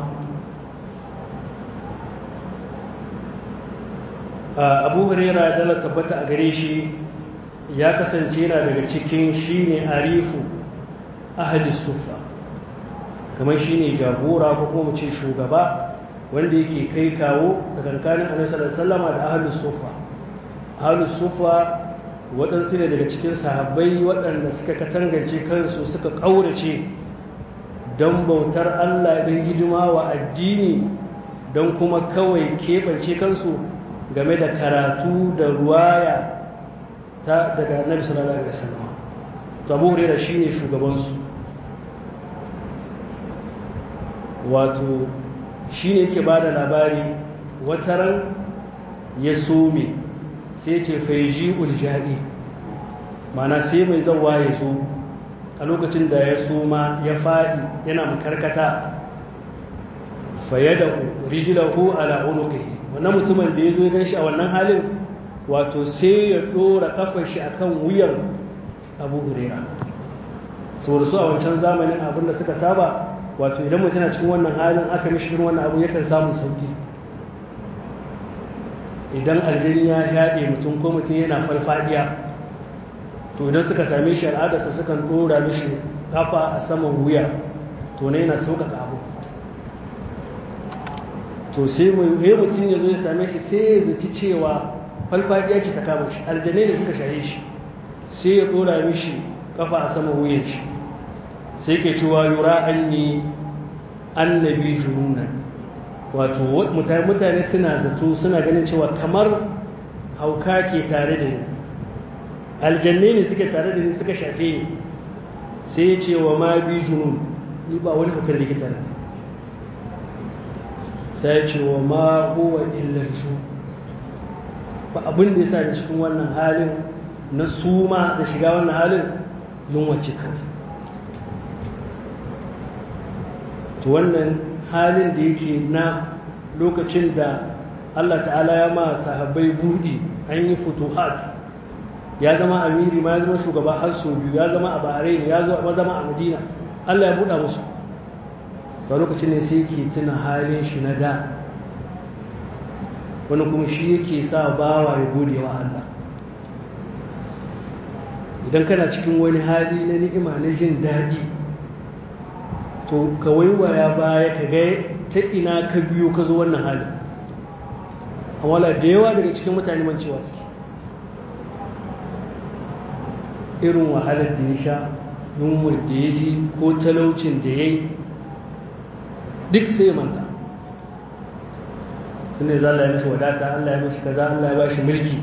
abu huraira ya dala tabbata a gare shi ya kasance yana daga cikin shine arifu ahli sufa kamar shine jagora ko kuma mu ce shugaba wanda yake kai kawo tsakankanin annabi sallallahu alaihi wasallam da ahli sufa ahli sufa waɗansu ne daga cikin sahabbai waɗanda suka katangance kansu suka ƙaurace don bautar Allah don hidima wa addini don kuma kawai keɓance kansu game da karatu da ruwaya ta daga annabi sallallahu alaihi wasallam to Abu Hurairah shine shugabansu wato shine yake bada labari wataran ya some sai ce faiji uljadi mana sai mai zawa ya zo a lokacin da ya suma ya faɗi yana makarkata fayyada rijilahu ala unuqihi wannan mutumin da ya zo ya ganshi a wannan halin wato sai ya ɗora kafar shi akan wuyan abu hurera saboda su a wancan zamanin abin da suka saba wato idan mutum na cikin wannan halin aka mishi irin wannan abu yakan samun sauki idan aljini ya yaɗe mutum ko mutum yana farfadiya to idan suka same shi al'adarsa sukan ɗora mishi kafa a saman wuya to na yana sauƙaƙa abu to sai mutum ya zo ya same shi sai ya zaci cewa farfadiya ce ta kama shi aljanai da suka shaye shi sai ya ɗora mishi kafa a saman wuyan shi sai ke cewa yura an yi annabi jununan wato mutane suna zato suna ganin cewa kamar hauka ke tare da ni aljanne ne suke tare da ni suka shafe ni sai ya ce wa ma bi junun ni ba wani hukar da ke tare sai ya ce wa ma huwa illar shu ba abin da ya sa da cikin wannan halin na suma da shiga wannan halin yunwace kawai to wannan halin da yake na lokacin da Allah ta'ala ya ma sahabbai budi an yi futuhat ya zama amiri ma ya zama shugaba har sau biyu ya zama a bahrain ya zama a madina Allah ya buɗa musu ba lokacin ne sai ke tuna halin shi na da wani kuma shi yake sa bawa ya gode wa Allah idan kana cikin wani hali na ni'ima na jin daɗi to ka waiwaya baya ka ga ta ina ka biyo ka zo wannan halin amma da yawa daga cikin mutane mancewa suke irin wahalar da ya sha yunwar da ya ji ko talaucin da ya yi duk sai manta tun da za Allah ya mishi wadata Allah ya mishi kaza Allah ya ba shi mulki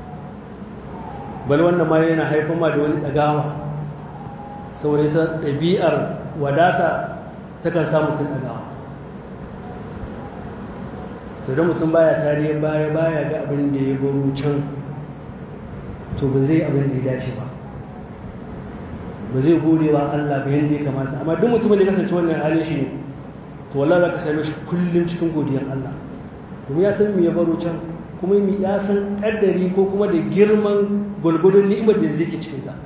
bal wannan ma yana haifar ma da wani ɗagawa saboda ita ɗabi'ar wadata takan sa mutum ɗagawa to da mutum baya tarihin baya baya ga abin da ya baro can to ba zai abin da ya dace ba ba zai gode wa Allah ba yadda ya kamata amma duk mutumin da ya kasance wannan halin shi ne to wallahi za ka same shi kullum cikin godiyar Allah kuma ya san me ya baro can kuma ya san kaddari ko kuma da girman gwalgwadon ni'imar da zai ke cikin ta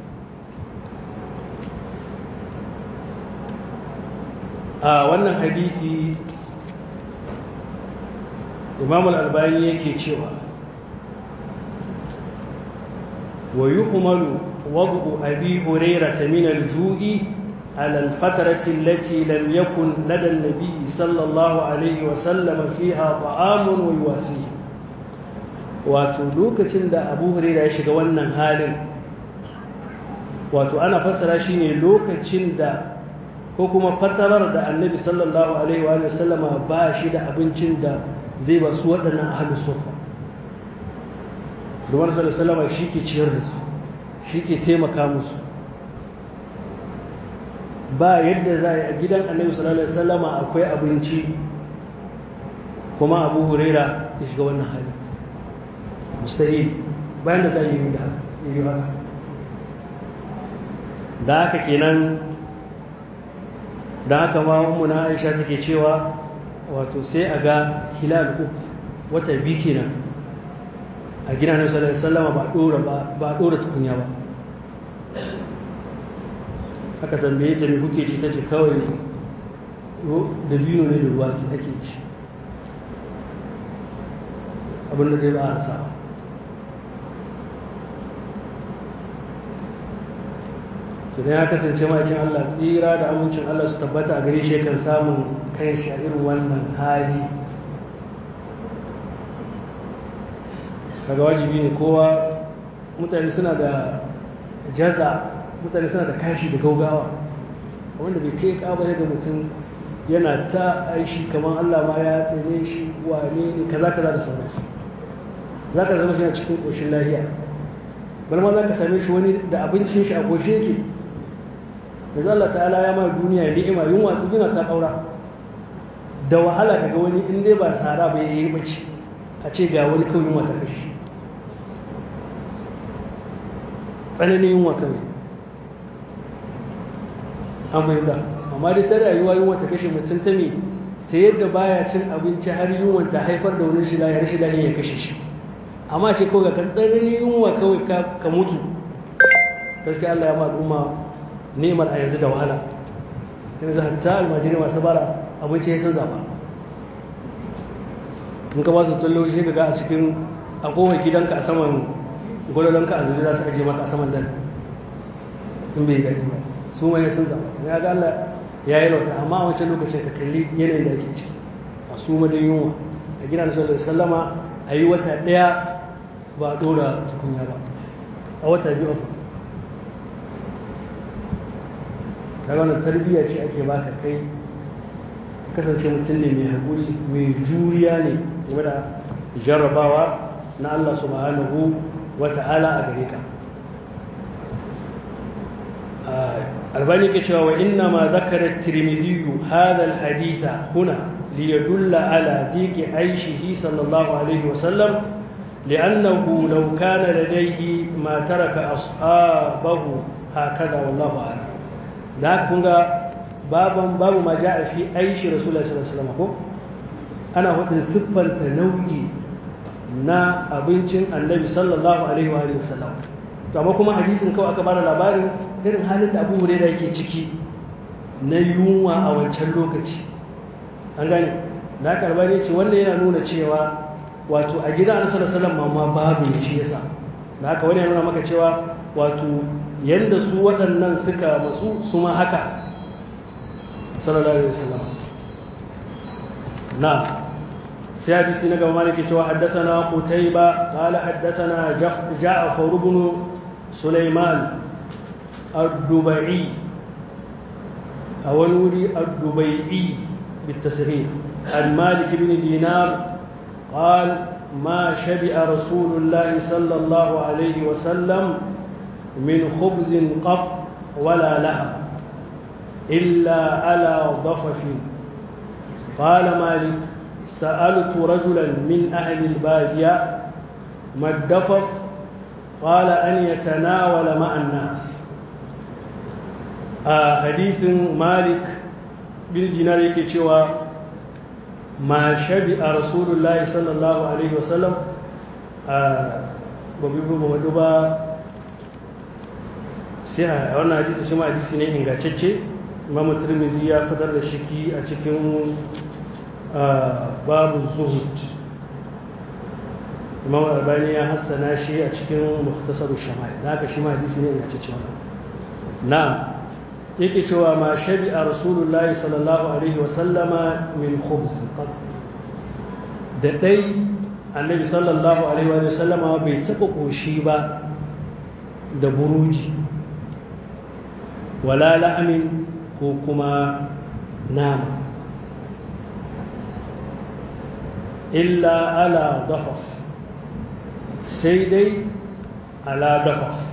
a wannan hadisi imam al-albani yake cewa wa yuhmalu وضع أبي هريرة من الجوع على الفترة التي لم يكن لدى النبي صلى الله عليه وسلم فيها طعام ويواسيه wato lokacin da abu huraira ya shiga wannan halin wato ana fassara shi ne lokacin da ko kuma fatarar da annabi sallallahu alaihi wa sallama ba shi da abincin da zai ba su waɗannan ahalus sufa Rumar sallallahu alaihi wa sallama shi ke ciyar da su shi ke taimaka musu ba yadda za a gidan annabi sallallahu alaihi wasallama akwai abinci kuma abu huraira ya shiga wannan hali mustahil bayan da za a yi da haka yi haka da haka kenan da haka ma na aisha take cewa wato sai a ga hilal uku wata biyu kenan a gina na sallallahu alaihi ba dora ba dora tukunya ba aka tambaye ta me kuke ci tace kawai da biyu ne da ruwa ake ci abin da zai ba a rasa to dan ya kasance makin Allah tsira da amincin Allah su tabbata a gare shi kan samun kan shi a irin wannan hali kaga wajibi ne kowa mutane suna da jaza mutane suna da kashi da gaugawa wanda bai kai kaba ga mutum yana ta aishi kamar Allah ma ya tsere shi wane ne kaza kaza da sauransu za ka zama shi a cikin ƙoshin lahiya bal ma za ka same shi wani da abincin shi a ƙoshe yake da Allah ta'ala ya ma duniya ni'ima yunwa yunwa ta ƙaura da wahala kaga wani in dai ba sahara ba ya je bace a ce ga wani kawai yunwa ta kashe tsananin yunwa kawai an fahimta amma dai ta rayuwa yunwa ta kashe mutum ta me ta yadda baya cin abinci har yunwa ta haifar da wani shida ya shida ya kashe shi amma ce kawai ga tsananin yunwa kawai ka mutu gaskiya Allah ya ma al'umma nemar a yanzu da wahala ta yanzu hatta almajiri masu bara abinci ya san zaba in ka ba su tallo shi ga a cikin a kowai gidanka a saman gwalolonka a zuri za su ajiye maka a saman dan in bai gani ba su mai sun zaba ya ga Allah ya yi rauta amma a wancan lokacin ka kalli yanayin da ake ciki a su ma da yunwa a gina da sallallahu sallama a yi wata ɗaya ba a ɗora tukunya ba a wata biyu a kaga wannan tarbiyya ce ake baka kai kasance mutum ne mai haƙuri mai juriya ne game da jarrabawa na Allah subhanahu wa ta'ala a gare ka albani ke cewa wa inna ma zakara tirmidhi hadha alhaditha huna liyadulla ala diki aishihi sallallahu alaihi wa sallam لأنه لو كان لديه ما ترك أصحابه هكذا والله أعلم da kunga baban babu ma ja'a fi aishi rasulullahi sallallahu alaihi wasallam ko ana hudin siffanta nau'i na abincin annabi sallallahu alaihi wa alihi wasallam to amma kuma hadisin kawai aka bada labarin irin halin da Abu Hurairah yake ciki na yunwa a wancan lokaci an gane na karba ne ce wannan yana nuna cewa wato a gidan annabi sallallahu alaihi wasallam ma babu shi yasa da haka wani yana nuna maka cewa wato yadda su waɗannan suka matsu su ma haka sallallahu alaihi wasallam na sai hadisi na gaba maliki cewa haddathana qutayba qala haddathana ja'far ibn sulaiman ad-dubai a wani wuri ad-dubai بالتسريح عن مالك بن دينار قال ما شبع رسول الله صلى الله عليه وسلم من خبز قط ولا لحم إلا على ضفف قال مالك سألت رجلا من أهل البادية ما الدفف قال أن يتناول مع الناس آه حديث مالك بن دينار يكي ما شبع رسول الله صلى الله عليه وسلم آه بمدوبة sai a wannan hadisi shi ma hadisi ne ingantacce imam tirmizi ya fitar da shiki a cikin babu zuhud imam albani ya hassana shi a cikin muhtasaru shamai da haka shi ma hadisi ne ingantacce wannan na yake cewa ma shabi'a rasulullahi sallallahu alaihi wa sallama min khubz da dai annabi sallallahu alaihi wa sallama bai taba koshi ba da buruji wala la'amin ko kuma nama illa ala dafaf sai dai ala dafaf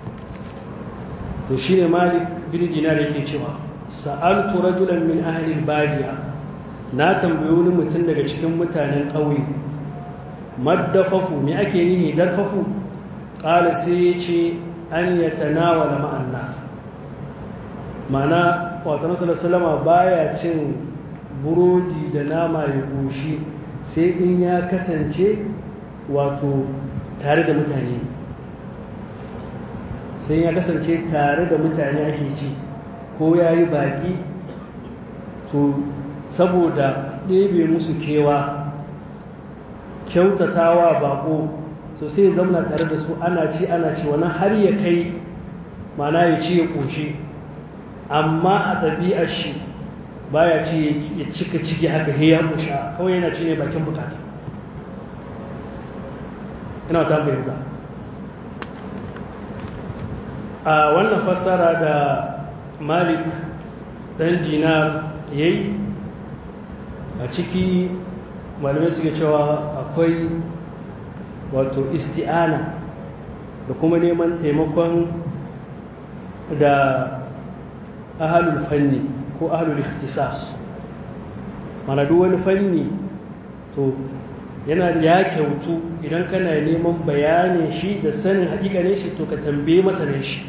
to shi ne malik bin dinar yake cewa sa'altu rajulan min ahli badiya na tambayi wani mutum daga cikin mutanen ƙauye maddafafu me ake nihi darfafu ƙala sai ya ce an yatanawala ma'an nas mana wata nasarar salama baya cin burodi da nama ya goshi sai in ya kasance wato tare da mutane sai ya kasance tare da mutane ake ci ko ya yi baƙi to saboda ɗebe musu kewa kyautatawa baƙo so sai zamna tare da su ana ci ana ci wani har ya kai mana ya ci ya ƙoshi amma a ɗabi'ar shi baya ci ya cika ciki haka ya ƙosha kawai yana ci ne bakin bukata ina ta fahimta a wannan fassara da malik dan dinar ya yi a ciki malamai suke cewa akwai wato isti'ana da kuma neman taimakon da ahalul fanni ko ahalul ikhtisas mana duk wani fanni to yana ya kyautu idan kana neman bayanin shi da sanin hakikanin shi to ka tambaye masanin shi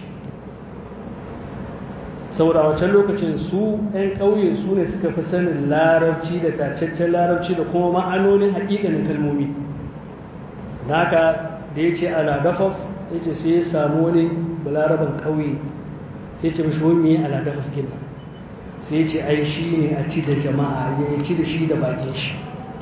saboda a wancan lokacin su 'yan ƙauye su ne suka fi sanin larabci da tacaccen larabci da kuma ma'anonin hakikanin kalmomi da haka da ya ce ala dafaf ya ce sai ya samu wani balaraban ƙauye sai ce mashi wani ala dafaf gina sai ya ce ai shi ne a ci da jama'a ya ci da shi da baƙin shi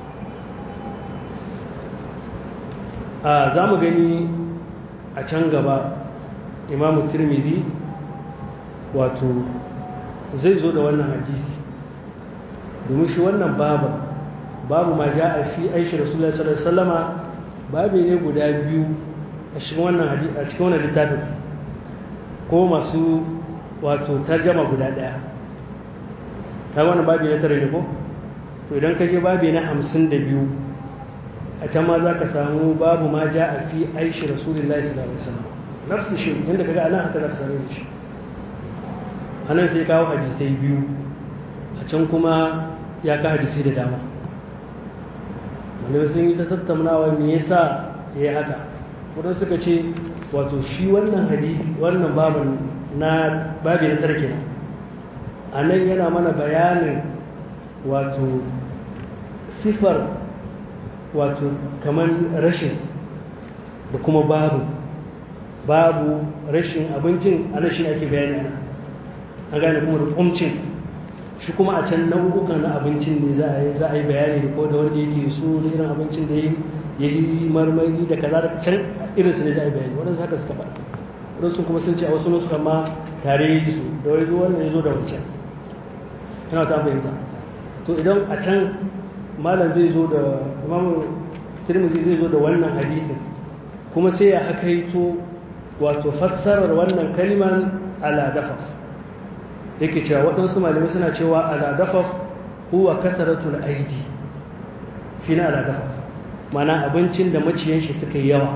a za mu gani a can gaba imamu tirmidhi wato zai zo da wannan hadisi domin shi wannan babu babu ma ja a fi aishi rasulullah sallallahu alaihi wasallama babu ne guda biyu a cikin wannan hadisi a cikin wannan littafin ko masu wato tarjama guda daya ta wannan babu na tare ne ko to idan ka je babu na hamsin da biyu a can ma za ka samu babu ma ja a fi aishi rasulullahi sallallahu alaihi wasallam nafsu shi inda kaga anan haka za ka same shi anan sai kawo hadisai biyu a can kuma ya ka hadisai da dama wani sun yi ta tattaunawa me yasa ya yi haka wadanda suka ce wato shi wannan hadisi wannan babin na babi na tarke a nan yana mana bayanin wato sifar wato kamar rashin da kuma babu babu rashin abincin a shi ake bayani ana an gane kuma da kumcin shi kuma a can nau'ukan na abincin ne za a yi bayani da ko da wanda yake so da irin abincin da ya yi marmari da kaza da can irinsu ne za a yi bayani waɗansu haka suka faɗa waɗansu kuma sun ce a wasu nusu ma tare yi su da wani zo wannan ya zo da wancan yana ta fahimta to idan a can malam zai zo da imamu tirmidhi zai zo da wannan hadisin kuma sai ya hakaito wato fassarar wannan kaliman ala dafaf yake cewa waɗansu malamai suna cewa ala dafaf huwa kasaratul aidi shi na ala dafaf mana abincin da maciyan shi suka yi yawa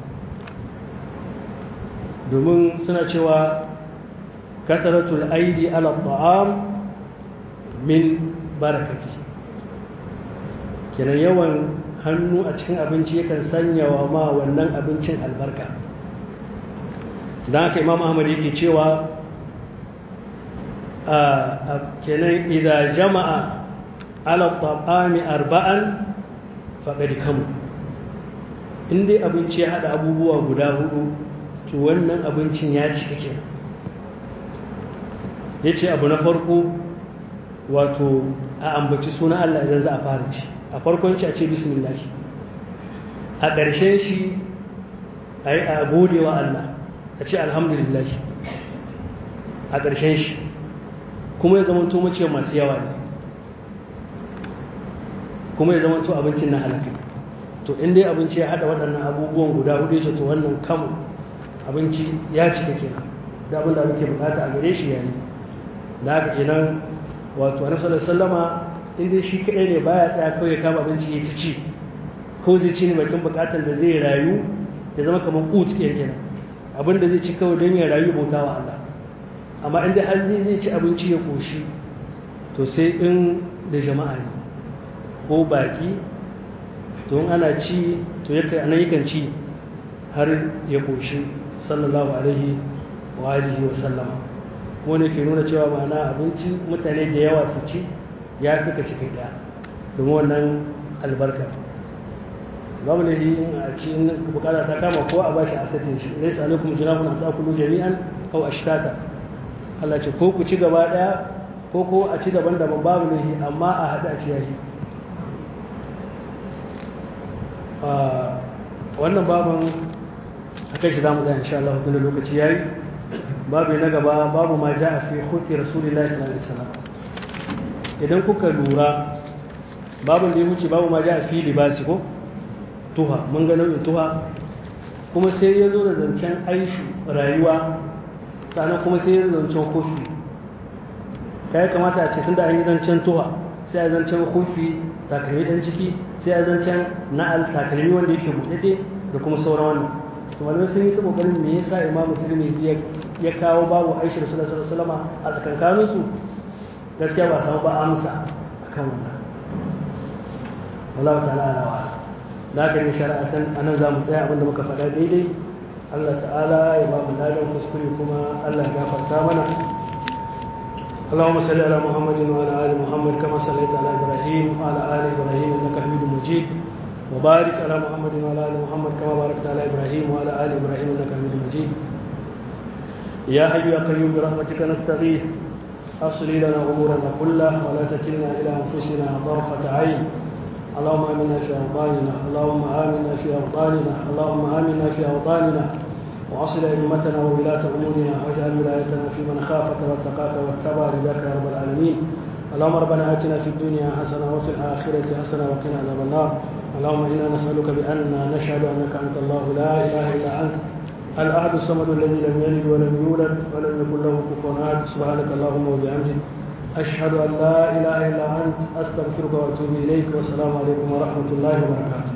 domin suna cewa kasaratul aidi ala ta'am min barakati kenan yawan hannu a cikin abinci yakan sanya wa ma wannan abincin albarka don haka imam ahmad yake cewa kenan idan jama'a ala ta'ami arba'an faɗaɗi kamu in dai abinci ya haɗa abubuwa guda hudu to wannan abincin ya cika kenan ya ce abu na farko wato a ambaci suna Allah idan za a fara ci a farkon ci a ce bismillah a ƙarshen shi a yi a gode wa Allah a ce alhamdulillah a ƙarshen shi kuma ya zamanto mace masu yawa ne kuma ya zamanto abincin na halaka to in dai abinci ya haɗa waɗannan abubuwan guda hudu shi to wannan kamu abinci ya cika kenan da abin da muke bukata a gare shi yayi da haka kenan wato annabi sallallahu alaihi wasallama in dai shi kadai ne baya tsaya kawai kama abinci ya ci ko zai ci ne bakin bukatar da zai rayu ya zama kamar kut kenan abin da zai ci kawai don ya rayu bauta wa Allah amma in dai har zai zai ci abinci ya koshi to sai in da jama'a ne ko baki to in ana ci to yakan anan yakan ci har ya koshi sallallahu alaihi wa alihi wa sallama wani ke nuna cewa ma'ana abinci mutane da yawa su ci ya fi ka cikin ɗaya domin wannan albarka babu da a ci bukata ta kama ko a bashi asatin shi laysa alaikum junahun an ta'kulu jami'an aw ashtata Allah ce ko ku ci gaba ɗaya ko ko a ci daban-daban babu lahi amma a haɗu a ci yayi wannan baban akai shi zamu da insha Allah tun da lokaci yayi babu na gaba babu ma ja a fi hufi rasulullahi sallallahu alaihi wasallam idan kuka lura babu da ya wuce babu ma ja a fi libasi ko tuha mun ga nau'in tuha kuma sai ya zo da zancen aishu rayuwa sannan kuma sai ya zo zancen hufi ka ya kamata a ce tun da an yi zancen tuha sai a zancen hufi takalmi ɗan ciki sai a zancen na'al takalmi wanda yake buɗaɗe da kuma sauran wannan to malamai sun yi ta kokarin me yasa imamu tirmidhi ya kawo babu aisha rasulullahi sallallahu alaihi wasallam a tsakankanin su gaskiya ba samu ba amsa akan wannan wallahu ta'ala ala wa da ka yi shari'atan anan za mu tsaya abinda muka faɗa daidai Allah ta'ala ya ba mu ladan kuskure kuma Allah ya gafarta mana اللهم صل على محمد وعلى ال محمد كما صليت على ابراهيم وعلى ال ابراهيم انك حميد مجيد وبارك على محمد وعلى ال محمد كما باركت على ابراهيم وعلى ال ابراهيم انك حميد مجيد يا حي يا قيوم برحمتك نستغيث اصلي لنا امورنا كلها ولا تكلنا الى انفسنا طرفه عين اللهم امنا في اوطاننا اللهم امنا في اوطاننا اللهم امنا في اوطاننا واصل ائمتنا وولاه امورنا واجعل ولايتنا في من خافك واتقاك واتبع رضاك يا رب العالمين اللهم ربنا اتنا في الدنيا حسنه وفي الاخره حسنه وقنا عذاب النار اللهم انا نسالك باننا نشهد انك انت الله لا اله الا انت الاحد الصمد الذي لم يلد ولم يولد ولم يكن له كفوا احد سبحانك اللهم وبحمدك اشهد ان لا اله الا انت استغفرك واتوب اليك والسلام عليكم ورحمه الله وبركاته